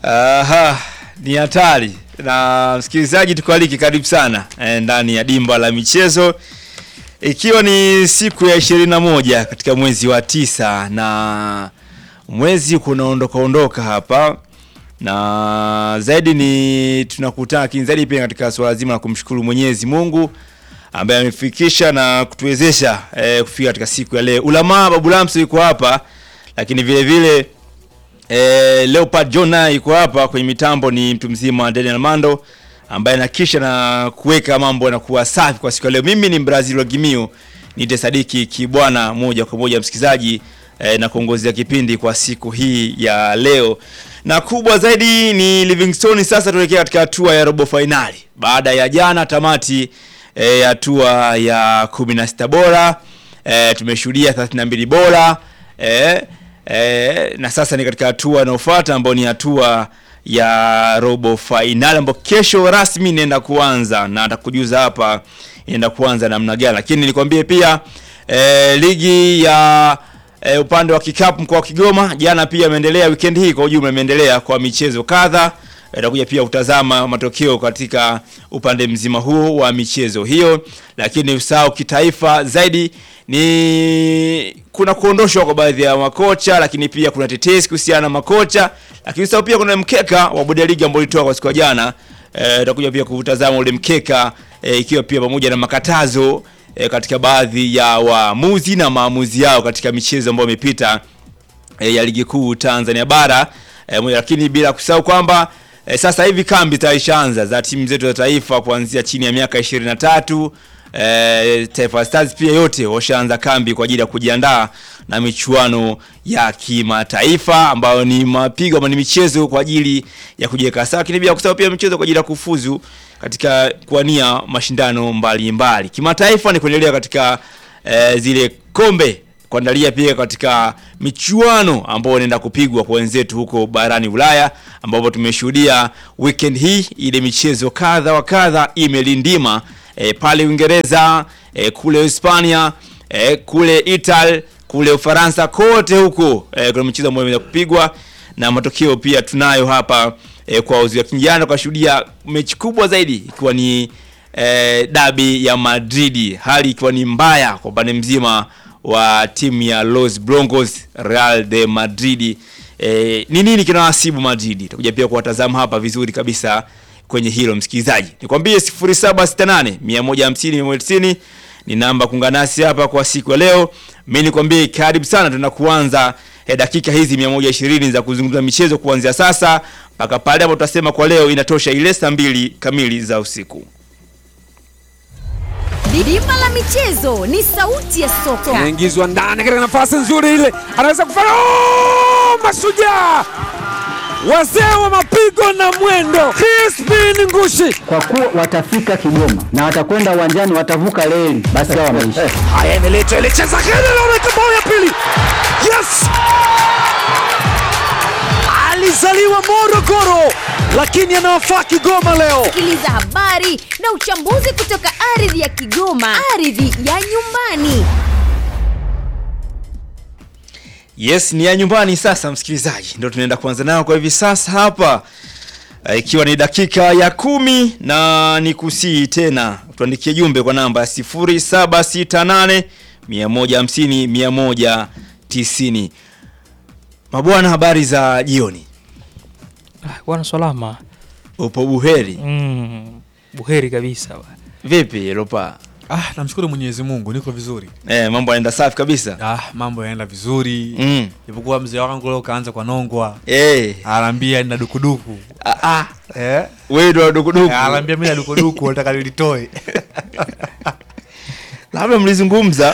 Aha, ni hatari na msikilizaji, tukualiki karibu sana eh, ndani ya dimba la michezo, ikiwa ni siku ya ishirini na moja katika mwezi wa tisa na mwezi kunaondoka ondoka hapa, na zaidi ni tunakutana, lakini zaidi pia katika swala zima la kumshukuru Mwenyezi Mungu ambaye amefikisha na kutuwezesha eh, kufika katika siku ya leo. Ulamaa Babu Lamso yuko hapa, lakini vile vile Eh, Leopard John naye yuko hapa kwenye mitambo, ni mtu mzima Daniel Mando ambaye anakisha na kuweka mambo yanakuwa safi kwa siku ya leo. Mimi ni Brazil wa Gimio, nite Sadiki Kibwana, moja kwa moja msikilizaji eh, na kuongozea kipindi kwa siku hii ya leo, na kubwa zaidi ni Livingstone. Sasa tuelekea katika hatua ya robo fainali baada ya jana tamati eh, hatua ya 16 bora eh, tumeshuhudia 32 bora eh, E, na sasa ni katika hatua inayofuata ambayo ni hatua ya robo fainali ambayo kesho rasmi inaenda kuanza, na atakujuza hapa inaenda kuanza namna gani, lakini nilikwambie pia e, ligi ya e, upande wa kikapu mkoa wa Kigoma jana pia imeendelea, weekend hii kwa ujumla imeendelea kwa michezo kadha. Itakuja pia kutazama matokeo katika upande mzima huu wa michezo hiyo, lakini usahau kitaifa zaidi ni kuna kuondoshwa kwa baadhi ya makocha, lakini pia kuna tetesi kuhusiana na makocha, lakini usahau pia kuna mkeka wa bodi ya ligi ambao ulitoa kwa siku ya jana. Itakuja e, pia kutazama ule mkeka e, ikiwa pia pamoja na makatazo e, katika baadhi ya waamuzi na maamuzi yao katika michezo ambayo imepita e, ya ligi kuu Tanzania bara e, lakini bila kusahau kwamba E, sasa hivi kambi taishaanza za timu zetu za taifa kuanzia chini ya miaka 23. E, Taifa Stars pia yote washaanza kambi kwa ajili ya kujiandaa na michuano ya kimataifa ambayo ni mapigo ama ni michezo kwa ajili ya kujiweka sawa, lakini pia kusahau pia michezo kwa ajili ya kufuzu katika kuania mashindano mbalimbali kimataifa, ni kuendelea katika e, zile kombe kuandalia pia katika michuano ambayo inaenda kupigwa kwa wenzetu huko barani Ulaya, ambapo tumeshuhudia weekend hii ile michezo kadha wa kadha imelindima e, pale Uingereza e, kule Hispania e, kule Italy kule Ufaransa, kote huko e, kuna michezo ambayo imeweza kupigwa na matokeo pia tunayo hapa e, kwa uzi ya kijana tukashuhudia mechi kubwa zaidi ikiwa ni e, dabi ya Madrid, hali ikiwa ni mbaya kwa upande mzima wa timu ya Los Blancos Real de Madrid. E, ni nini kinawasibu Madrid? Tutakuja pia kuwatazama hapa vizuri kabisa kwenye hilo msikilizaji. Nikwambie 0768 150 190 ni namba kuungana nasi hapa kwa siku ya leo. Mimi nikwambie karibu sana, tunakuanza e, dakika hizi 120 za kuzungumza michezo kuanzia sasa mpaka pale hapo tutasema kwa leo inatosha ile saa mbili kamili za usiku. Dimba la michezo ni sauti ya soka. Anaingizwa ndani katika nafasi nzuri ile, anaweza kufanya oh! Mashujaa wazee wa mapigo na mwendo, Crispin Ngushi. Kwa kuwa watafika Kigoma na watakwenda uwanjani, watavuka reli, basi hao wameisha. Haya, imeletwa ile cheza kile, naona bao ya pili. Yes, alizaliwa Morogoro lakini anawafaa Kigoma leo. Sikiliza habari na uchambuzi kutoka ardhi ya Kigoma, ardhi ya nyumbani. Yes, ni ya nyumbani sasa, msikilizaji, ndio tunaenda kuanza nayo kwa hivi sasa hapa, ikiwa ni dakika ya kumi na ni kusii tena tuandikie jumbe kwa namba ya 0768 150 190. Mabwana, habari za jioni. Ah, bwana salama. Upo buheri? Mm, buheri kabisa bwana. Vipi Lopa? Ah, namshukuru Mwenyezi Mungu niko vizuri. Eh, mambo yanaenda safi kabisa. Ah, mambo yanaenda vizuri. Mm. Ipokuwa mzee wangu leo kaanza kwa nongwa. Eh. Anaambia nina dukuduku. Ah, ah. Eh? Wewe ndo dukuduku. Eh, Anaambia mimi na dukuduku nataka nilitoe. Labda mlizungumza.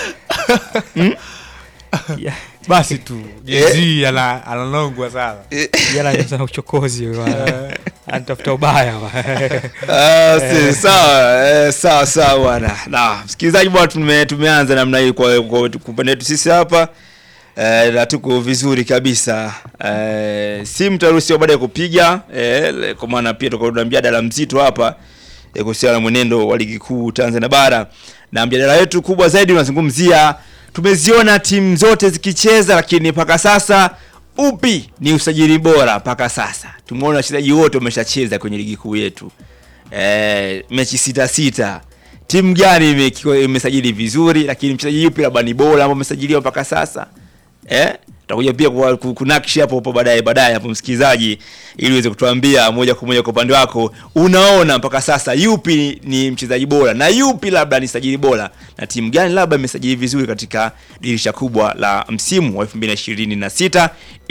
Ya- Basi tu. Jezi ana ananongwa sana. Jana nimesema uchokozi bwana. Anatafuta ubaya bwana. Ah, si, sawa eh, sawa sawa bwana. Na msikilizaji bwana, tume, tumeanza namna hii kwa kwa kwa upande wetu sisi hapa eh, na tuko vizuri kabisa eh, simu taruhusiwa baada ya kupiga eh, le- kwa maana pia tuko na mjadala mzito hapa eh, kuhusiana na mwenendo wa ligi kuu Tanzania bara, na mjadala wetu kubwa zaidi unazungumzia tumeziona timu zote zikicheza, lakini mpaka sasa upi ni usajili bora mpaka sasa? Tumeona wachezaji wote wameshacheza kwenye ligi kuu yetu e, mechi sita sita. Timu gani ime- imesajili vizuri, lakini mchezaji yupi labda ni bora ambao umesajiliwa mpaka sasa eh? Tutakuja pia kwa- ku- kunakshi hapo hapo baadaye baadaye hapo msikilizaji, ili uweze kutuambia moja kwa moja kwa upande wako, unaona mpaka sasa yupi ni mchezaji bora na yupi labda ni sajili bora na timu gani labda imesajili vizuri katika dirisha kubwa la msimu wa 2026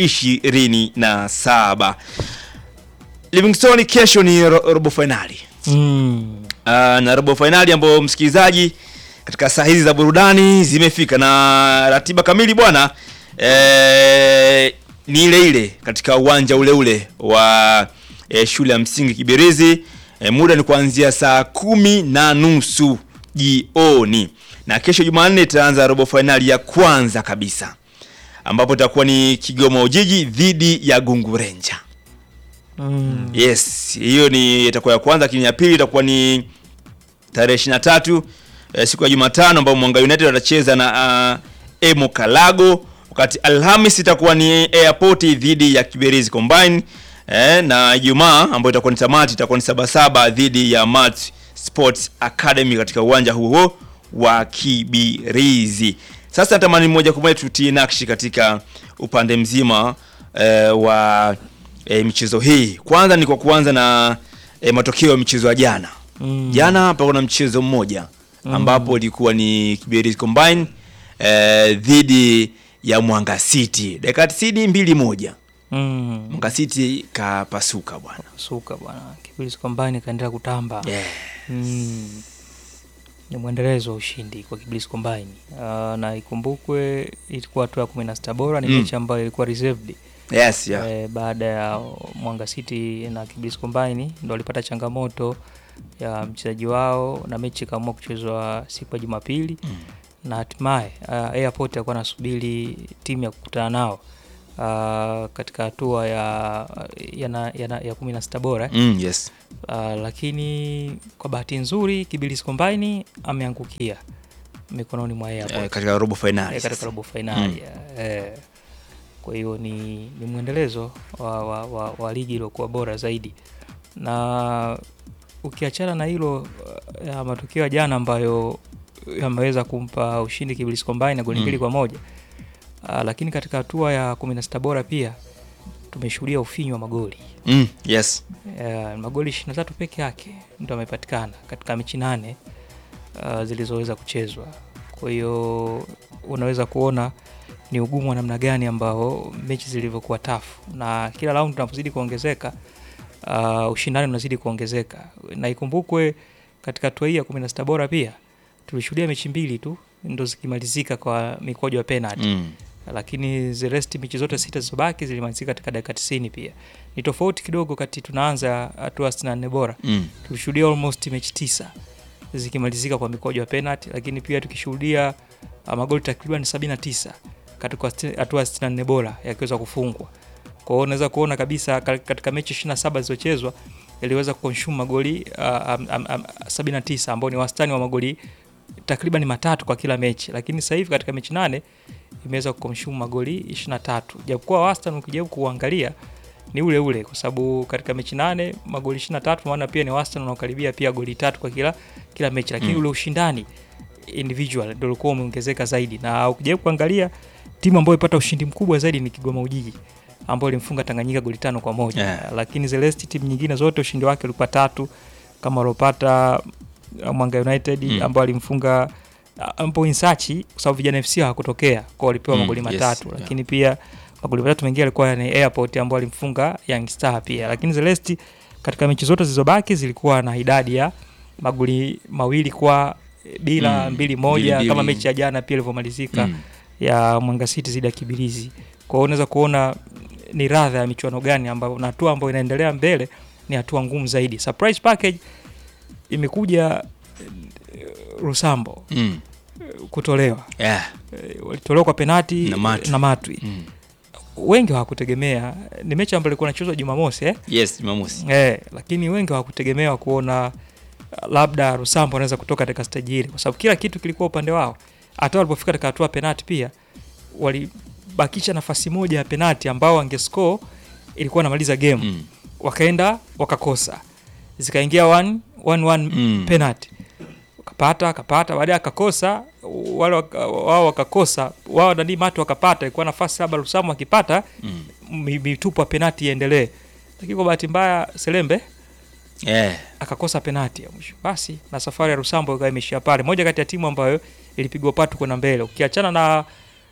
27. Livingstone kesho ni ro robo finali Mm. uh, na robo fainali ambayo msikilizaji katika saa hizi za burudani zimefika na ratiba kamili bwana eh, ni ile ile katika uwanja ule ule wa eh, shule ya msingi Kibirizi eh, muda ni kuanzia saa kumi na nusu jioni na kesho Jumanne itaanza robo fainali ya kwanza kabisa ambapo itakuwa ni Kigoma Ujiji dhidi ya Gungu Ranger. Mm. Yes, hiyo ni itakuwa ya kwanza, lakini ya pili itakuwa ni tarehe 23 eh, siku ya Jumatano ambapo Mwanga United watacheza na uh, Emo Kalago, wakati Alhamis itakuwa ni Airport dhidi ya Kiberizi Combine eh, na Ijumaa ambayo itakuwa ni tamati itakuwa ni Sabasaba dhidi ya Mat Sports Academy katika uwanja huo wa Kibirizi. Sasa natamani moja kwa moja tutie nakshi katika upande mzima eh, wa eh, michezo hii. Kwanza ni kwa kuanza na eh, matokeo ya michezo ya jana. Mm. Jana hapa kuna mchezo mmoja ambapo ilikuwa ni Kibirizi Combine eh, dhidi ya Mwanga City. Dakika 90 mbili moja. Mm. Mwanga City kapasuka bwana. Suka bwana. Kibirizi Combine kaendelea kutamba. Yeah. Mm. Ni mwendelezo wa ushindi kwa Kibirizi Combine. Uh, na ikumbukwe ilikuwa hatua ya 16 bora ni Mm. mechi ambayo ilikuwa reserved. Yes, yeah. Eh, baada ya Mwanga City na Kibirizi Combine ndo walipata changamoto ya mchezaji wao na mechi ikaamua kuchezwa siku ya Jumapili Mm. na hatimaye uh, Airport alikuwa anasubiri timu ya kukutana nao uh, katika hatua ya ya, na, ya, na, ya kumi na sita bora Mm, yes. uh, lakini kwa bahati nzuri Kibirizi Combine ameangukia mikononi mwa Airport Eh, katika robo finali. eh, katika sasa. robo fainali eh. Kwa hiyo ni, ni mwendelezo wa, wa, wa, wa ligi iliyokuwa bora zaidi, na ukiachana na hilo uh, ya matokeo ya jana ambayo yameweza kumpa ushindi Kibirizi Combine na goli Mm. mbili kwa moja uh, lakini katika hatua ya 16 bora pia tumeshuhudia ufinyu wa magoli Mm, yes. uh, magoli 23 peke yake ndo amepatikana katika mechi nane uh, zilizoweza kuchezwa. Kwa hiyo unaweza kuona ni ugumu wa namna gani ambao mechi zilivyokuwa tafu, na kila raundi tunapozidi kuongezeka uh, ushindani unazidi kuongezeka, na ikumbukwe katika hatua hii ya 16 bora pia tulishuhudia mechi mbili tu ndo zikimalizika kwa mikwaju ya penalty Mm. lakini the rest mechi zote sita zilizobaki zilimalizika katika dakika 90 pia. Ni tofauti kidogo kati tunaanza hatua 64 bora. Mm. Tulishuhudia almost mechi tisa zikimalizika kwa mikwaju ya penalty, lakini pia tukishuhudia uh, magoli takriban 79 katika sti- hatua ya 64 bora yakiweza kufungwa. Kwa hiyo unaweza kuona kabisa ka- katika mechi 27 zilizochezwa iliweza kuconsume magoli uh, um, um, um, 79 ambao ni wastani wa magoli takriban matatu kwa kila mechi, lakini sasa hivi katika mechi nane imeweza kukomshumu magoli 23 japokuwa wastani ukijaribu kuangalia ni ule ule kwa sababu katika mechi nane magoli 23 maana pia ni wastani unaokaribia pia goli tatu kwa kila kila mechi lakini Mm. ule ushindani individual ndio ulikuwa umeongezeka zaidi na ukijaribu kuangalia timu ambayo ipata ushindi mkubwa zaidi ni Kigoma Ujiji ambayo ilimfunga Tanganyika goli tano kwa moja Yeah. lakini Celeste timu nyingine zote ushindi wake ulikuwa tatu kama alopata uh, Mwanga United Mm. ambao alimfunga uh, ambapo Insachi kwa sababu vijana FC hawakutokea kwa walipewa Mm, magoli yes, matatu yeah. lakini pia magoli matatu mengine alikuwa ni Airport ambao alimfunga Young Star pia lakini Celeste katika mechi zote zilizobaki zilikuwa na idadi ya magoli mawili kwa bila Mm, mbili moja mbili, kama mbili. mechi ya jana pia ilivyomalizika Mm. ya Mwanga City zidi ya Kibirizi. Kwa hiyo unaweza kuona ni radha ya michuano gani ambayo na hatua ambayo inaendelea mbele ni hatua ngumu zaidi. Surprise package imekuja eh, Rusambo Mm. eh, kutolewa Yeah. Eh, walitolewa kwa penati Na Matwi. na Matwi. Mm. Wengi hawakutegemea, ni mechi ambayo ilikuwa inachezwa Jumamosi eh? Yes, Jumamosi. Eh, lakini wengi hawakutegemea kuona uh, labda Rusambo anaweza kutoka katika stage ile, kwa sababu kila kitu kilikuwa upande wao. Hata walipofika katika hatua ya penalti pia kubakisha nafasi moja ya penati ambao wangescore ilikuwa anamaliza game Mm. wakaenda wakakosa zikaingia 1 1 Mm. penalty akapata akapata baadaye akakosa wale waka- wao wakakosa wao nani matu wakapata ilikuwa nafasi labda Lusamu akipata Mm. mi- mitupu ya penati iendelee lakini kwa bahati mbaya Selembe Eh. akakosa penati ya mwisho basi na safari ya Rusambo ikawa imeishia pale moja kati ya timu ambayo ilipigwa patu kwenda mbele ukiachana na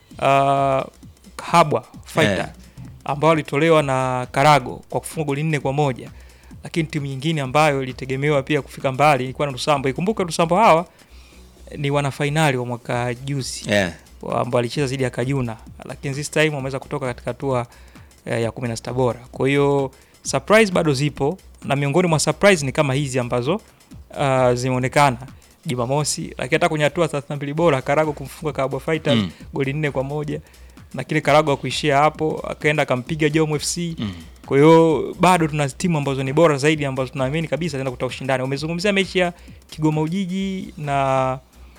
uh, Habwa Fighter Eh. ambao walitolewa na Karago kwa kufunga goli nne kwa moja lakini timu nyingine ambayo ilitegemewa pia kufika mbali ilikuwa na Rusambo ikumbuke Rusambo hawa ni wanafainali wa mwaka juzi Eh. wa- ambao alicheza dhidi ya Kajuna, lakini this time wameweza kutoka katika hatua eh, ya 16 bora. Kwa hiyo surprise bado zipo, na miongoni mwa surprise ni kama hizi ambazo uh, zimeonekana Jumamosi, lakini hata kwenye hatua 32 bora Karago kumfunga Kabwa Fighters Mm. goli nne kwa moja na kile Karago akuishia hapo, akaenda akampiga Jom FC Mm. kwa hiyo bado tuna timu ambazo ni bora zaidi ambazo tunaamini kabisa zinaenda kutoa ushindani. Umezungumzia mechi ya Kigoma Ujiji na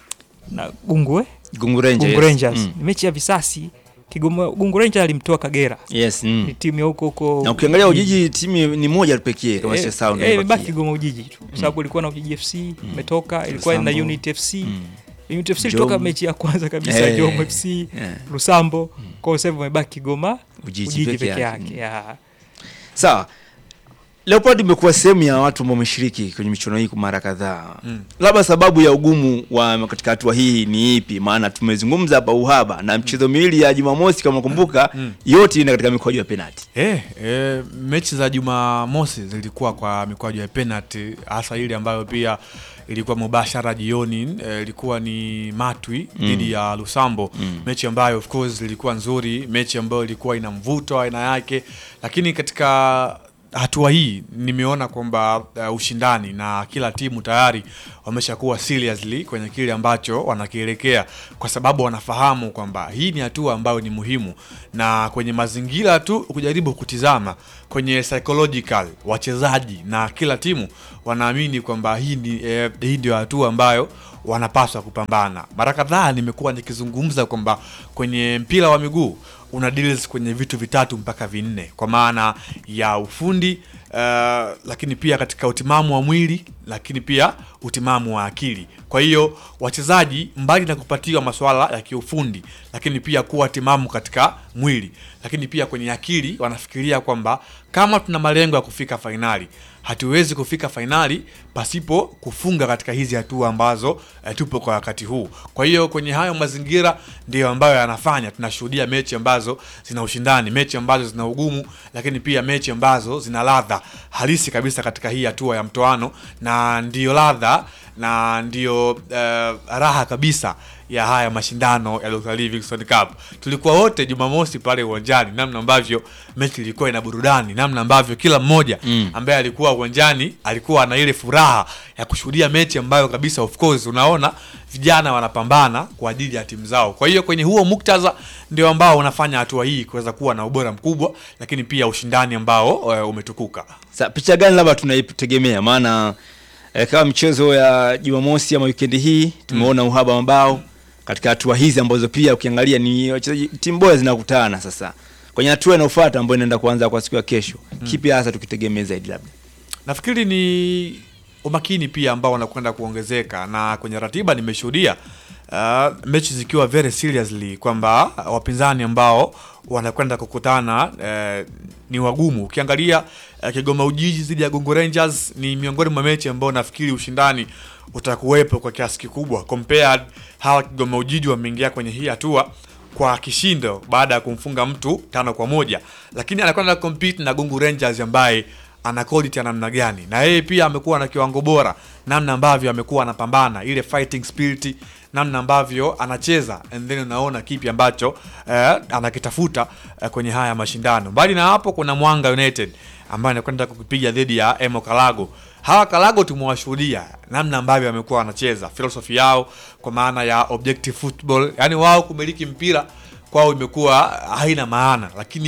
na Gungu eh? Gungu Rangers. Gungu Rangers. Mm. Ni mechi ya visasi. Kigoma Gungu Rangers alimtoa Kagera. Yes. Ni Mm. timu ya huko huko. Na ukiangalia Ujiji timu ni moja tu pekee kama sio sawa Eh, ndio eh, imebaki imebakia. Kigoma Ujiji tu. Kwa sababu ilikuwa na Ujiji FC imetoka, ilikuwa na Lusambo. Unit FC. Mm. Unit FC Jom. ilitoka mechi ya kwanza kabisa Eh. Jom FC, Yeah. Lusambo. Kwa hiyo sasa hivi imebaki Kigoma Ujiji Ujiji peke peke yake. yake. Yeah. Sawa. Leopard imekuwa sehemu ya watu ambao wameshiriki kwenye michuano hii kwa mara kadhaa. Labda sababu ya ugumu wa katika hatua hii ni ipi? Maana tumezungumza hapa uhaba na mchezo miwili ya Jumamosi kama unakumbuka, yote ina katika mikwaju ya penalti. Eh, eh, mechi za Jumamosi zilikuwa kwa mikwaju ya penalty, hasa ile ambayo pia ilikuwa mubashara jioni. eh, Ilikuwa ni Matwi dhidi ya Lusambo, mechi ambayo of course ilikuwa nzuri, mechi ambayo ilikuwa ina mvuto wa aina yake, lakini katika hatua hii nimeona kwamba uh, ushindani na kila timu tayari wameshakuwa seriously kwenye kile ambacho wanakielekea, kwa sababu wanafahamu kwamba hii ni hatua ambayo ni muhimu, na kwenye mazingira tu kujaribu kutizama kwenye psychological wachezaji na kila timu wanaamini kwamba hii ni eh, hii ndio hatua ambayo wanapaswa kupambana. Mara kadhaa nimekuwa nikizungumza kwamba kwenye mpira wa miguu una deals kwenye vitu vitatu mpaka vinne, kwa maana ya ufundi uh, lakini pia katika utimamu wa mwili, lakini pia utimamu wa akili. Kwa hiyo wachezaji, mbali na kupatiwa masuala ya kiufundi, lakini pia kuwa timamu katika mwili, lakini pia kwenye akili, wanafikiria kwamba kama tuna malengo ya kufika fainali hatuwezi kufika fainali pasipo kufunga katika hizi hatua ambazo eh, tupo kwa wakati huu. Kwa hiyo kwenye hayo mazingira ndiyo ambayo yanafanya tunashuhudia mechi ambazo zina ushindani, mechi ambazo zina ugumu, lakini pia mechi ambazo zina ladha halisi kabisa katika hii hatua ya mtoano, na ndiyo ladha na ndiyo eh, raha kabisa ya haya mashindano ya Dr. Livingstone Cup. Tulikuwa wote Jumamosi pale uwanjani, namna ambavyo mechi ilikuwa ina burudani, namna ambavyo kila mmoja Mm. ambaye alikuwa uwanjani alikuwa na ile furaha ya kushuhudia mechi ambayo kabisa, of course, unaona vijana wanapambana kwa ajili ya timu zao. Kwa hiyo kwenye huo muktadha ndio ambao unafanya hatua hii kuweza kuwa na ubora mkubwa, lakini pia ushindani ambao uh, umetukuka. Sa, picha gani labda tunaitegemea? Maana eh, kama michezo ya Jumamosi ama wikendi hii tumeona uhaba wa mabao katika hatua hizi ambazo pia ukiangalia ni wachezaji timu bora zinakutana sasa kwenye hatua inayofuata ambayo inaenda kuanza kwa siku ya kesho. Kipi hasa tukitegemea zaidi labda? Nafikiri ni umakini pia ambao unakwenda kuongezeka, na kwenye ratiba nimeshuhudia uh, mechi zikiwa very seriously kwamba wapinzani ambao wanakwenda kukutana uh, ni wagumu. Ukiangalia uh, Kigoma Ujiji dhidi ya Gungu Rangers ni miongoni mwa mechi ambao nafikiri ushindani utakuwepo kwa kiasi kikubwa compared hawa Kigoma Ujiji wameingia kwenye hii hatua kwa kishindo baada ya kumfunga mtu tano kwa moja, lakini anakwenda compete na Gungu Rangers ambaye ana quality ya namna gani, na yeye pia amekuwa na kiwango bora, namna ambavyo amekuwa anapambana ile fighting spirit, namna ambavyo anacheza, and then unaona kipi ambacho eh, anakitafuta eh, kwenye haya mashindano. Mbali na hapo, kuna Mwanga United ambaye anakwenda kukipiga dhidi ya Emo Kalago. Hawa Kalago tumewashuhudia namna ambavyo wamekuwa wanacheza, philosophy yao kwa maana ya objective football, yani wao kumiliki mpira kwao imekuwa haina maana, lakini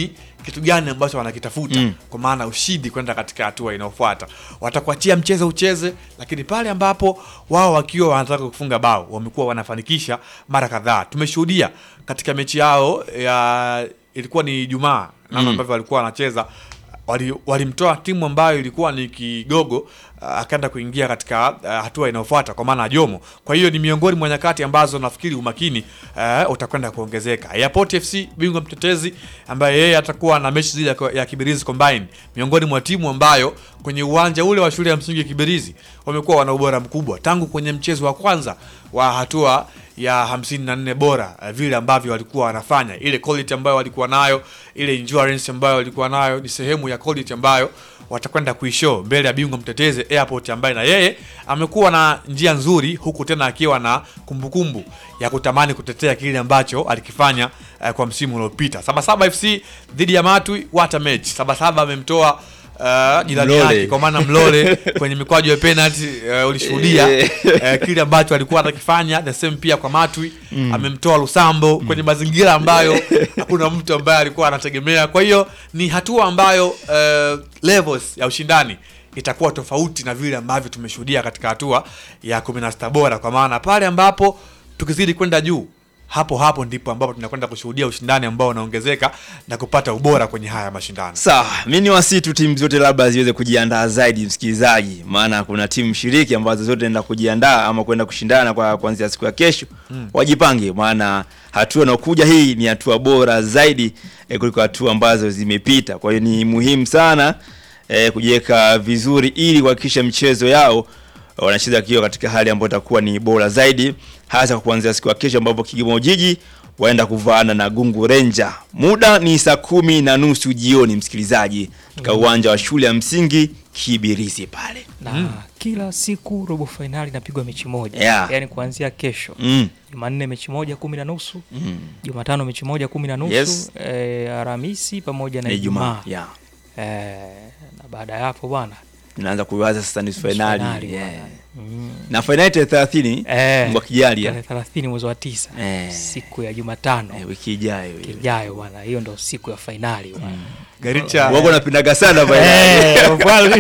kitu gani ambacho wanakitafuta Mm. kwa maana ushindi kwenda katika hatua inayofuata. Watakuachia mchezo ucheze, lakini pale ambapo wao wakiwa wanataka kufunga bao wamekuwa wanafanikisha mara kadhaa. Tumeshuhudia katika mechi yao ya ilikuwa ni Ijumaa namna Mm. ambavyo walikuwa wanacheza wali- walimtoa timu ambayo ilikuwa ni kigogo uh, akaenda kuingia katika uh, hatua inayofuata kwa maana ya Jomo. Kwa hiyo ni miongoni mwa nyakati ambazo nafikiri umakini uh, utakwenda kuongezeka. Airport FC bingwa mtetezi ambaye yeye atakuwa na mechi zile ya, ya Kibirizi Combine, miongoni mwa timu ambayo kwenye uwanja ule wa shule ya msingi ya Kibirizi wamekuwa wana ubora mkubwa tangu kwenye mchezo wa kwanza wa hatua ya 54 bora uh, vile ambavyo walikuwa wanafanya ile quality ambayo walikuwa nayo ile endurance ambayo walikuwa nayo ni sehemu ya quality ambayo watakwenda kuishow mbele ya bingwa mtetezi Airport ambaye na yeye amekuwa na njia nzuri huku tena akiwa na kumbukumbu ya kutamani kutetea kile ambacho alikifanya uh, kwa msimu uliopita. Sabasaba FC dhidi ya Matwi what a match. Sabasaba amemtoa uh, jirani Mlole. yake kwa maana Mlole kwenye mikwaju ya penalty uh, ulishuhudia Eh. eh, kile ambacho alikuwa anakifanya the same pia kwa Matwi amemtoa Lusambo kwenye mazingira ambayo hakuna mtu ambaye alikuwa anategemea. Kwa hiyo ni hatua ambayo eh, levels ya ushindani itakuwa tofauti na vile ambavyo tumeshuhudia katika hatua ya 16 bora, kwa maana pale ambapo tukizidi kwenda juu hapo hapo ndipo ambapo tunakwenda kushuhudia ushindani ambao unaongezeka na kupata ubora kwenye haya mashindano. Sawa, mi ni wasi tu timu zote labda ziweze kujiandaa zaidi, msikilizaji, maana kuna timu shiriki ambazo zote naenda kujiandaa ama kwenda kushindana kwa kuanzia siku ya kesho wajipange, maana hatua inayokuja hii ni hatua bora zaidi eh, kuliko hatua ambazo zimepita. Kwa hiyo ni muhimu sana eh, kujiweka vizuri ili kuhakikisha mchezo yao wanacheza kiwa katika hali ambayo itakuwa ni bora zaidi, hasa kwa kuanzia siku ya kesho ambapo Kigoma Ujiji waenda kuvaana na Gungu Ranger. Muda ni saa kumi na nusu jioni, msikilizaji, katika uwanja wa shule ya msingi Kibirizi pale. na kila siku robo fainali inapigwa mechi moja Yeah. yaani kuanzia kesho Mm. Jumanne mechi moja kumi na nusu Mm. Jumatano mechi moja kumi na nusu Yes. eh, Alhamisi pamoja na Ni Ijumaa Ijumaa. Yeah. eh, na baada ya hapo bwana Tunaanza kuiwaza sasa nusu nusu finali. fainali Yeah. bwana. Mm. Na finali tarehe 30 Eh, Mungu akijalia tarehe thelathini mwezi wa tisa Eh. siku ya Jumatano eh, wiki ijayo. hiyo. ijayo bwana, hiyo ndo siku ya fainali bwana. Garicha Wako napendaga sana finali. Eh, bwana.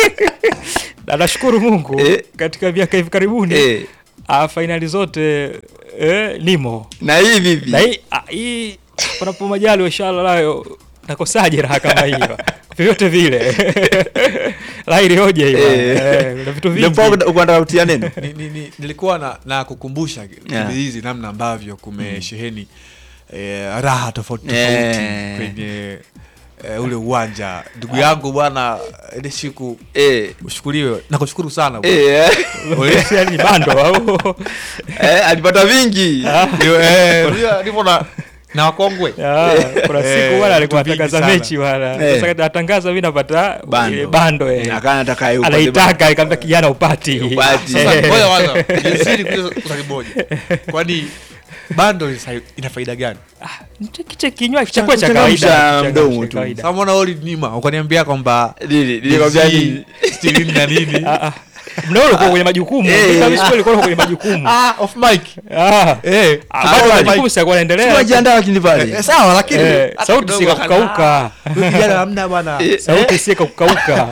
na nashukuru Mungu Eh. katika miaka hivi karibuni Eh, ah, fainali zote eh, nimo na hii vipi? na hii ah, hii panapo majali inshallah nayo nakosaje raha kama hiyo vyovyote vile laili hoja hiyo Eh. eh, na vitu vingi Ndio uko unataka kutia neno? ni, ni, ni, nilikuwa na, na kukumbusha Yeah. Kibirizi namna ambavyo kumesheheni eh, raha tofauti tofauti Eh. kwenye eh, ule uwanja. Ndugu yangu bwana, ile siku Eh. ushukuriwe na kushukuru sana bwana. Eh. Ule- yani ni bando au Eh, alipata vingi. Ndio, eh, unajua, nipo na na wakongwe Ah, kuna Eh, siku bwana alikuwa vitu vingi atangaza sana. mechi bwana Eh. sasa atangaza mimi napata Bando. ile bando eh. Akana nataka yeye upate anaitaka ikamwambia kijana upati Upati. Sasa Eh. ngoja kwanza jasiri kuuliza swali moja. Kwani bando ina- ina faida gani? kiche kinywa chakula cha kuchangamsha kawaida mdomo cha tu. kawaida. Sasa mbona wewe ulinima ukaniambia kwamba Nini? Nilikwambia nini? stilini na nini? Ah, ah. Mnao ulikuwa kwenye majukumu Eh. Mimi kabisa ulikuwa kwenye majukumu Ah, off mic. ah Eh. Ah, bado Ah, majukumu sasa yanaendelea Tunajiandaa lakini pale. Eh, sawa lakini Eh, hata sauti kidogo sika kukauka. ah, huyu kijana hamna bwana. sauti sie kukauka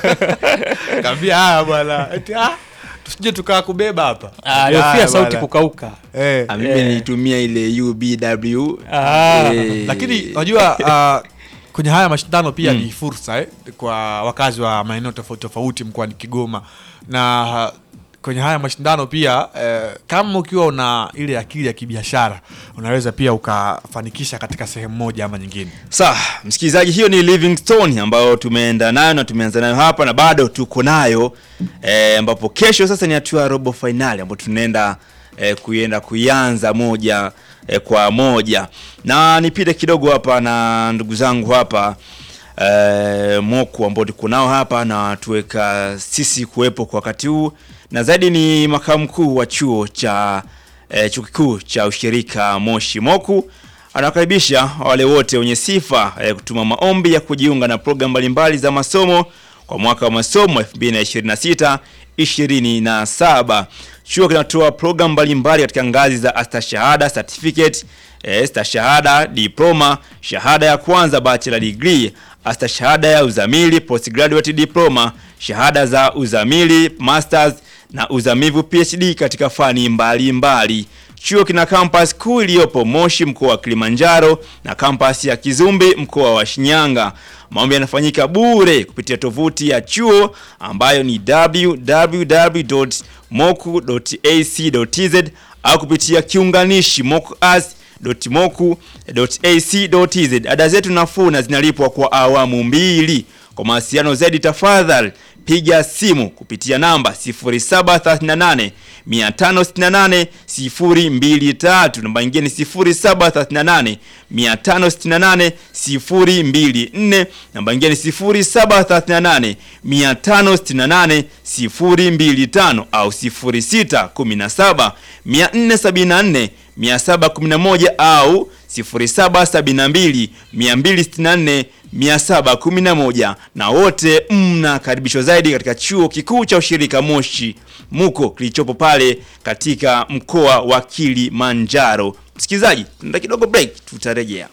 Kaambia haya bwana. Eti ah tusije tukaa kubeba hapa. alofia Haya sauti bwana. kukauka Eh. Ah, mimi Eh. nilitumia ile UBW. Ah. Eh, Lakini unajua ah, kwenye haya mashindano pia ni fursa eh, kwa wakazi wa maeneo tofauti tofauti mkoani Kigoma na ah, kwenye haya mashindano pia eh, kama ukiwa una ile akili ya kibiashara unaweza pia ukafanikisha katika sehemu moja ama nyingine. Sawa, msikilizaji, hiyo ni Livingstone ambayo tumeenda nayo na tumeanza nayo hapa na bado tuko nayo eh, ambapo kesho sasa ni hatua ya robo finali ambapo tunaenda eh, kuienda kuianza moja eh, kwa moja, na nipite kidogo hapa na ndugu zangu hapa eh, Moku ambao tuko nao hapa na tuweka sisi kuwepo kwa wakati huu, na zaidi ni makamu mkuu wa chuo cha eh, chuo kikuu cha ushirika Moshi Moku anawakaribisha wale wote wenye sifa eh, kutuma maombi ya kujiunga na programu mbalimbali za masomo kwa mwaka wa masomo 2026 27. Chuo kinatoa programu mbalimbali katika ngazi za astashahada, certificate, e, stashahada, diploma, shahada ya kwanza bachelor degree, astashahada ya uzamili, postgraduate diploma, shahada za uzamili, masters na uzamivu PhD katika fani mbalimbali mbali. Chuo kina kampasi kuu iliyopo Moshi mkoa wa Kilimanjaro na kampasi ya Kizumbi mkoa wa Shinyanga. Maombi yanafanyika bure kupitia tovuti ya chuo ambayo ni www.moku.ac.tz au kupitia kiunganishi mokuas.moku.ac.tz. Ada zetu nafuu na zinalipwa kwa awamu mbili. Kwa mawasiliano zaidi tafadhali piga simu kupitia namba 0738 568 023. Namba nyingine ni 0738 568 024. Namba nyingine ni 0738 568 025 au 0617 474 711 au 0772 264 711 na wote mnakaribishwa zaidi katika chuo kikuu cha ushirika Moshi muko kilichopo pale katika mkoa wa Kilimanjaro. Msikilizaji, tunaenda kidogo break, tutarejea.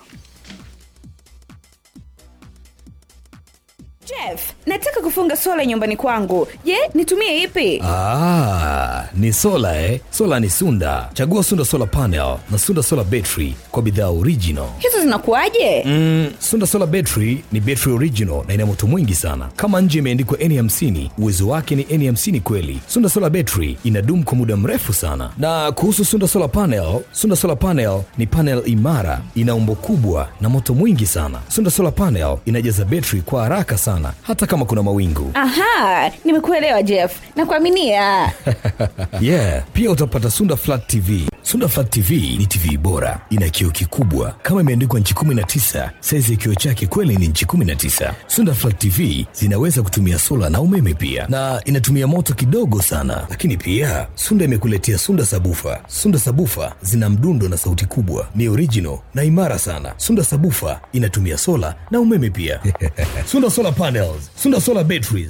Jeff, nataka kufunga sola nyumbani kwangu. Je, nitumie ipi? Ah, ni sola eh? Sola ni Sunda. Chagua Sunda Solar Panel na Sunda Solar Battery kwa bidhaa original. Hizo zinakuwaje? Mm, Sunda Solar Battery ni battery original na ina moto mwingi sana. Kama nje imeandikwa N50, uwezo wake ni N50 kweli. Sunda Solar Battery inadumu kwa muda mrefu sana. Na kuhusu Sunda Solar Panel, Sunda Solar Panel ni panel imara, ina umbo kubwa na moto mwingi sana. Sunda Solar Panel inajaza battery kwa haraka sana hata kama kuna mawingu. Aha, nimekuelewa Jeff. Nakuaminia. yeah, pia utapata Sunda Flat TV. Sunda Flat TV ni TV bora, ina kioo kikubwa kama imeandikwa nchi 19. Saizi ya kioo chake kweli ni nchi 19. Sunda Flat TV zinaweza kutumia sola na umeme pia, na inatumia moto kidogo sana. Lakini pia Sunda imekuletea Sunda Sabufa. Sunda Sabufa zina mdundo na sauti kubwa, ni original na imara sana. Sunda Sabufa inatumia sola na umeme pia. Sunda Solar Panels, Sunda Solar Batteries,